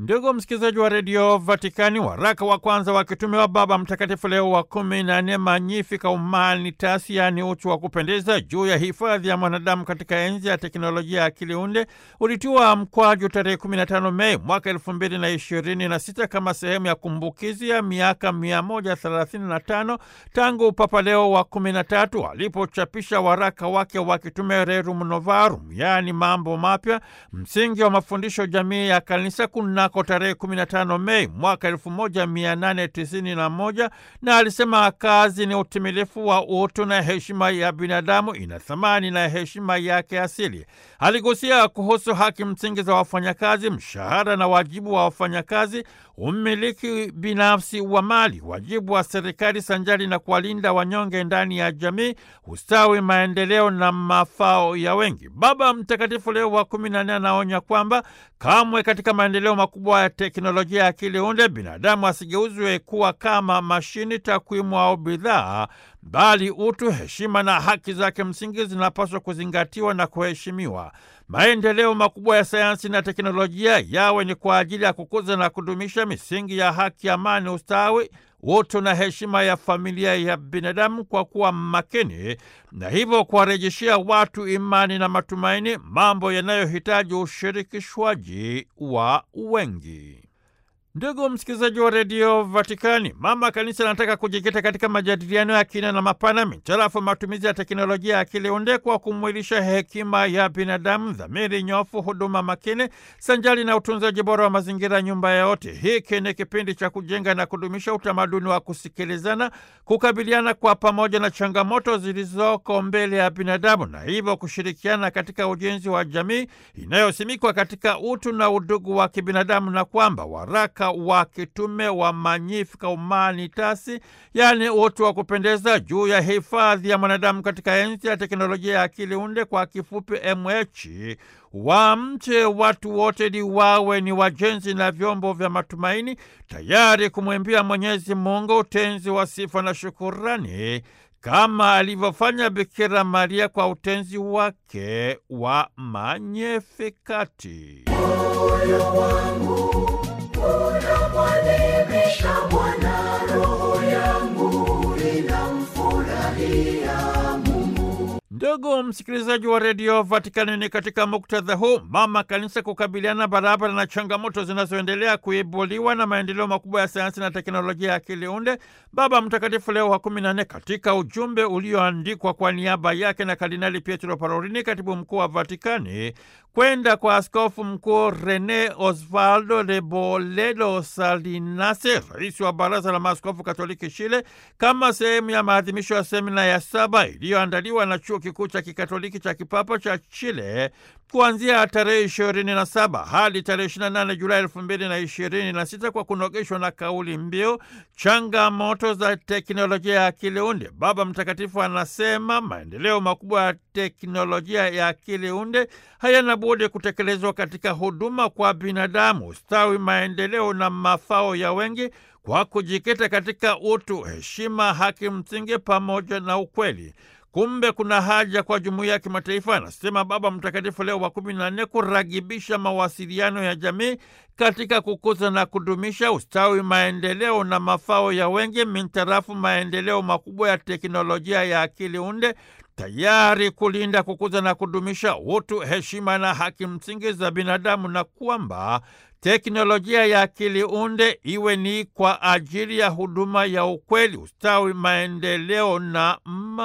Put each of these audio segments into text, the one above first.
Ndugu msikilizaji wa redio Vatikani, waraka wa kwanza wa kitume wa Baba Mtakatifu Leo wa kumi na nne Magnificat Humanitas, yaani utu wa kupendeza, juu ya hifadhi ya mwanadamu katika enzi ya teknolojia ya akili unde ulitiwa mkwaju tarehe 15 Mei mwaka elfu mbili na ishirini na sita kama sehemu ya kumbukizi ya miaka 135 tangu Papa Leo wa 13 alipochapisha waraka wake wa kitume Rerum Novarum, yaani mambo mapya, msingi wa mafundisho jamii ya kanisa kunako tarehe 15 Mei mwaka 1891, na alisema kazi ni utimilifu wa utu na heshima ya binadamu, ina thamani na heshima yake asili. Aligusia kuhusu haki msingi za wafanyakazi, mshahara na wajibu wa wafanyakazi, umiliki binafsi wa mali, wajibu wa serikali sanjari na kuwalinda wanyonge ndani ya jamii, ustawi, maendeleo na mafao ya wengi. Baba Mtakatifu Leo wa kumi na nne anaonya kwamba kamwe katika maendeleo makubwa ya teknolojia ya akili unde binadamu asigeuzwe kuwa kama mashini, takwimu au bidhaa, bali utu, heshima na haki zake msingi zinapaswa kuzingatiwa na kuheshimiwa. Maendeleo makubwa ya sayansi na teknolojia yawe ni kwa ajili ya kukuza na kudumisha misingi ya haki, amani, ustawi, utu na heshima ya familia ya binadamu kwa kuwa makini na hivyo kuwarejeshea watu imani na matumaini, mambo yanayohitaji ushirikishwaji wa wengi. Ndugu msikilizaji wa redio Vatikani, mama kanisa anataka kujikita katika majadiliano ya kina na mapana mitarafu matumizi ya teknolojia ya akili unde kwa kumwilisha hekima ya binadamu, dhamiri nyofu, huduma makini sanjali na utunzaji bora wa mazingira, nyumba ya wote. Hiki ni kipindi cha kujenga na kudumisha utamaduni wa kusikilizana, kukabiliana kwa pamoja na changamoto zilizoko mbele ya binadamu, na hivyo kushirikiana katika ujenzi wa jamii inayosimikwa katika utu na udugu wa kibinadamu, na kwamba waraka wa kitume wa Magnificat Humanitas, yaani utu wa kupendeza, juu ya hifadhi ya mwanadamu katika enzi ya teknolojia ya akili unde, kwa kifupi MH, wamche watu wote ili wawe ni wajenzi na vyombo vya matumaini, tayari kumwimbia Mwenyezi Mungu utenzi wa sifa na shukurani kama alivyofanya Bikira Maria kwa utenzi wake wa Magnifikati. Moyo wangu unamwadhimisha Bwana, roho yangu inamfurahia Mungu. Ndugu msikilizaji wa redio Vatikani, ni katika muktadha huu mama kanisa kukabiliana barabara na changamoto zinazoendelea kuibuliwa na maendeleo makubwa ya sayansi na teknolojia ya akili unde, Baba Mtakatifu Leo wa kumi na nne katika ujumbe ulioandikwa kwa niaba yake na Kardinali Pietro Parolini, katibu mkuu wa Vatikani, kwenda kwa askofu mkuu Rene Osvaldo Reboledo Salinase, rais wa Baraza la Maaskofu Katoliki Chile, kama sehemu ya maadhimisho ya semina ya saba iliyoandaliwa na chuo kikuu cha kikatoliki cha kipapa cha Chile kuanzia tarehe ishirini na saba hadi tarehe ishirini na nane Julai elfu mbili na ishirini na sita kwa kunogeshwa na kauli mbiu changamoto za teknolojia ya akili unde. Baba Mtakatifu anasema maendeleo makubwa ya teknolojia ya akili unde hayana budi kutekelezwa katika huduma kwa binadamu, ustawi, maendeleo na mafao ya wengi kwa kujikita katika utu, heshima, haki msingi pamoja na ukweli. Kumbe kuna haja kwa jumuiya ya kimataifa, anasema Baba Mtakatifu Leo wa kumi na nne, kuragibisha mawasiliano ya jamii katika kukuza na kudumisha ustawi, maendeleo na mafao ya wengi mintarafu maendeleo makubwa ya teknolojia ya akili unde, tayari kulinda, kukuza na kudumisha utu, heshima na haki msingi za binadamu, na kwamba teknolojia ya akili unde iwe ni kwa ajili ya huduma ya ukweli, ustawi, maendeleo na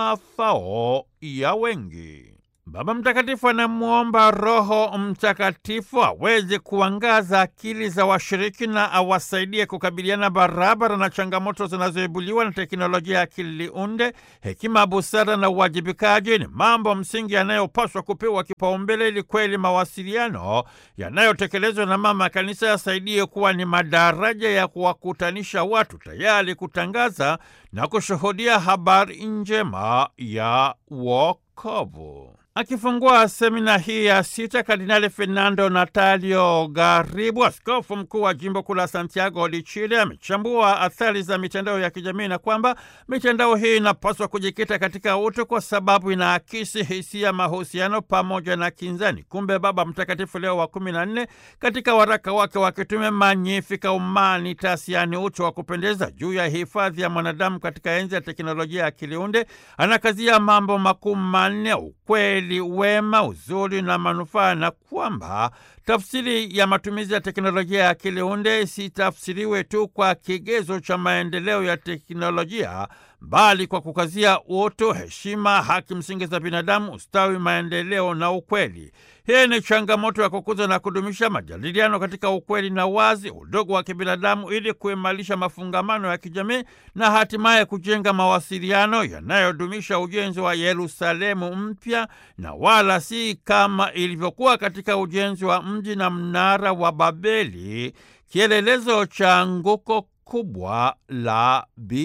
mafao ya wengi. Baba Mtakatifu anamwomba Roho Mtakatifu aweze kuangaza akili za washiriki na awasaidie kukabiliana barabara na changamoto zinazoibuliwa na teknolojia ya akili unde. Hekima, busara na uwajibikaji ni mambo msingi yanayopaswa kupewa kipaumbele ili kweli mawasiliano yanayotekelezwa na Mama Kanisa yasaidie kuwa ni madaraja ya kuwakutanisha watu, tayari kutangaza na kushuhudia habari njema ya wokovu. Akifungua semina hii ya sita, Kardinali Fernando Natalio Garibu, askofu mkuu wa jimbo kuu la Santiago de Chile, amechambua athari za mitandao ya kijamii na kwamba mitandao hii inapaswa kujikita katika utu kwa sababu inaakisi hisia, mahusiano pamoja na kinzani. Kumbe Baba Mtakatifu Leo wa kumi na nne katika waraka wake wa kitume Magnificat Humanitas, yaani utu wa kupendeza, juu ya hifadhi ya mwanadamu katika enzi ya teknolojia ya akili unde, anakazia mambo makuu manne: ukweli wema, uzuri na manufaa, na kwamba tafsiri ya matumizi ya teknolojia ya akili unde isitafsiriwe tu kwa kigezo cha maendeleo ya teknolojia, bali kwa kukazia utu, heshima, haki msingi za binadamu, ustawi, maendeleo na ukweli. Hii ni changamoto ya kukuza na kudumisha majadiliano katika ukweli na wazi, udogo wa kibinadamu, ili kuimarisha mafungamano ya kijamii na hatimaye kujenga mawasiliano yanayodumisha ujenzi wa Yerusalemu mpya, na wala si kama ilivyokuwa katika ujenzi wa mji na mnara wa Babeli, kielelezo cha anguko kubwa la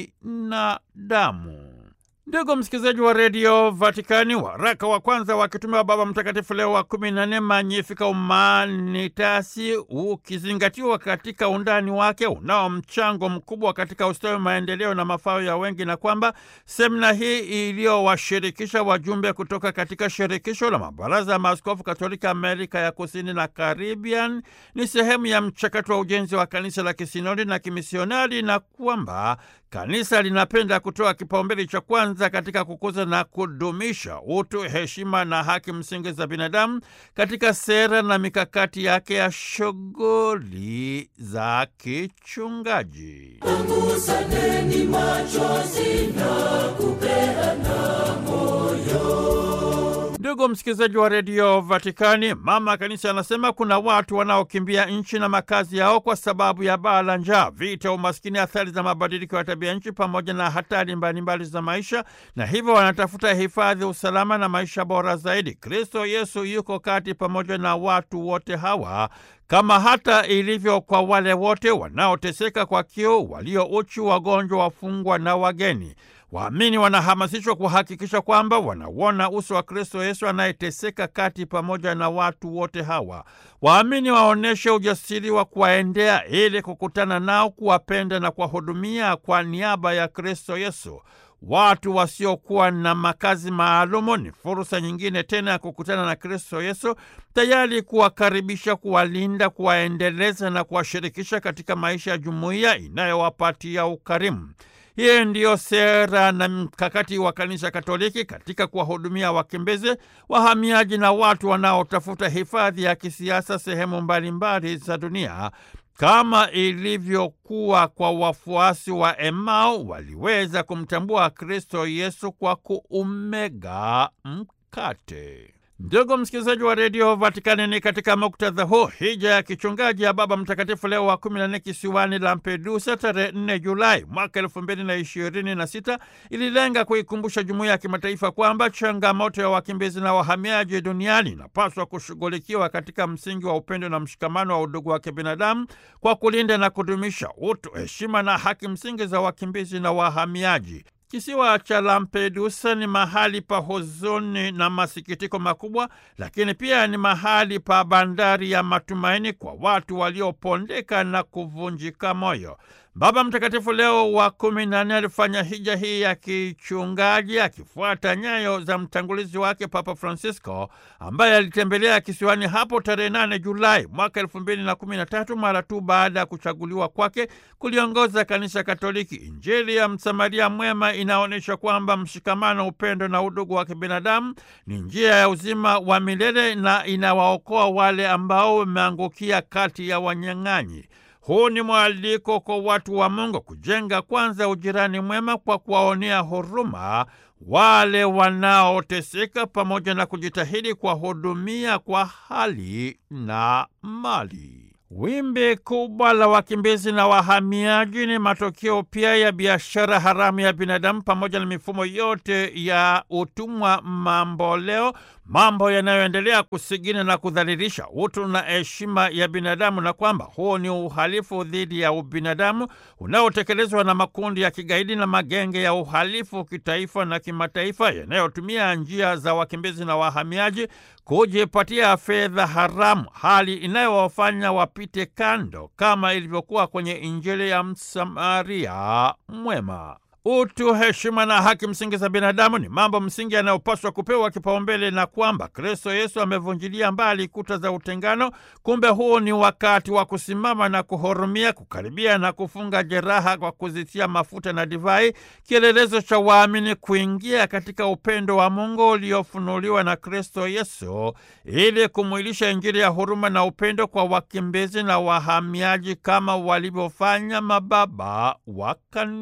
binadamu. Ndugu msikilizaji wa redio Vatikani, waraka wa kwanza wa kitume wa Baba Mtakatifu Leo wa kumi na nne Magnificat Humanitasi, ukizingatiwa katika undani wake, unao mchango mkubwa katika ustawi, maendeleo na mafao ya wengi, na kwamba semina hii iliyowashirikisha wajumbe kutoka katika shirikisho la mabaraza ya maaskofu Katolika Amerika ya Kusini na Caribbean ni sehemu ya mchakato wa ujenzi wa kanisa la kisinodi na kimisionari, na kwamba kanisa linapenda kutoa kipaumbele cha kwanza katika kukuza na kudumisha utu, heshima na haki msingi za binadamu katika sera na mikakati yake ya shughuli za kichungaji. Pungusaneni machozi na kupeana moyo. Ndugu msikilizaji wa redio Vatikani, mama kanisa anasema kuna watu wanaokimbia nchi na makazi yao kwa sababu ya baa la njaa, vita, umaskini, athari za mabadiliko ya tabia nchi pamoja na hatari mbalimbali za maisha, na hivyo wanatafuta hifadhi, usalama na maisha bora zaidi. Kristo Yesu yuko kati pamoja na watu wote hawa kama hata ilivyo kwa wale wote wanaoteseka kwa kiu, walio uchi, wagonjwa, wafungwa na wageni. Waamini wanahamasishwa kuhakikisha kwamba wanauona uso wa Kristo Yesu anayeteseka kati pamoja na watu wote hawa. Waamini waonyeshe ujasiri wa kuwaendea ili kukutana nao, kuwapenda na kuwahudumia kwa niaba ya Kristo Yesu. Watu wasiokuwa na makazi maalumu ni fursa nyingine tena ya kukutana na Kristo Yesu, tayari kuwakaribisha, kuwalinda, kuwaendeleza na kuwashirikisha katika maisha ya jumuiya inayowapatia ukarimu. Hii ndiyo sera na mkakati wa Kanisa Katoliki katika kuwahudumia wakimbizi, wahamiaji na watu wanaotafuta hifadhi ya kisiasa sehemu mbalimbali za dunia, kama ilivyokuwa kwa wafuasi wa Emau, waliweza kumtambua Kristo Yesu kwa kuumega mkate. Ndugu msikilizaji wa redio Vatikani, ni katika muktadha huu hija ya kichungaji ya Baba Mtakatifu Leo wa kumi na nne kisiwani Lampedusa tarehe 4 Julai mwaka elfu mbili na ishirini na sita ililenga kuikumbusha jumuiya ya kimataifa kwamba changamoto ya wakimbizi na wahamiaji duniani inapaswa kushughulikiwa katika msingi wa upendo na mshikamano wa udugu wa kibinadamu kwa kulinda na kudumisha utu, heshima na haki msingi za wakimbizi na wahamiaji. Kisiwa cha Lampedusa ni mahali pa huzuni na masikitiko makubwa, lakini pia ni mahali pa bandari ya matumaini kwa watu waliopondeka na kuvunjika moyo. Baba Mtakatifu Leo wa kumi na nne alifanya hija hii ya kichungaji akifuata nyayo za mtangulizi wake Papa Francisco ambaye alitembelea kisiwani hapo tarehe 8 Julai mwaka elfu mbili na kumi na tatu mara tu baada ya kuchaguliwa kwake kuliongoza Kanisa Katoliki. Injili ya Msamaria Mwema inaonyesha kwamba mshikamano, upendo na udugu wa kibinadamu ni njia ya uzima wa milele na inawaokoa wale ambao wameangukia kati ya wanyang'anyi. Huu ni mwaliko kwa watu wa Mungu kujenga kwanza ujirani mwema kwa kuwaonea huruma wale wanaoteseka pamoja na kujitahidi kuwahudumia kwa hali na mali. Wimbi kubwa la wakimbizi na wahamiaji ni matokeo pia ya biashara haramu ya binadamu pamoja na mifumo yote ya utumwa mamboleo, mambo yanayoendelea kusigina na kudhalilisha utu na heshima ya binadamu, na kwamba huo ni uhalifu dhidi ya ubinadamu unaotekelezwa na makundi ya kigaidi na magenge ya uhalifu kitaifa na kimataifa yanayotumia njia za wakimbizi na wahamiaji kujipatia fedha haramu, hali inayowafanya wapite kando, kama ilivyokuwa kwenye Injili ya Msamaria Mwema. Utu, heshima na haki msingi za binadamu ni mambo msingi yanayopaswa kupewa kipaumbele, na kwamba Kristo Yesu amevunjilia mbali kuta za utengano. Kumbe huu ni wakati wa kusimama na kuhurumia, kukaribia na kufunga jeraha kwa kuzitia mafuta na divai, kielelezo cha waamini kuingia katika upendo wa Mungu uliofunuliwa na Kristo Yesu, ili kumwilisha Injili ya huruma na upendo kwa wakimbizi na wahamiaji kama walivyofanya mababa wa kanisa.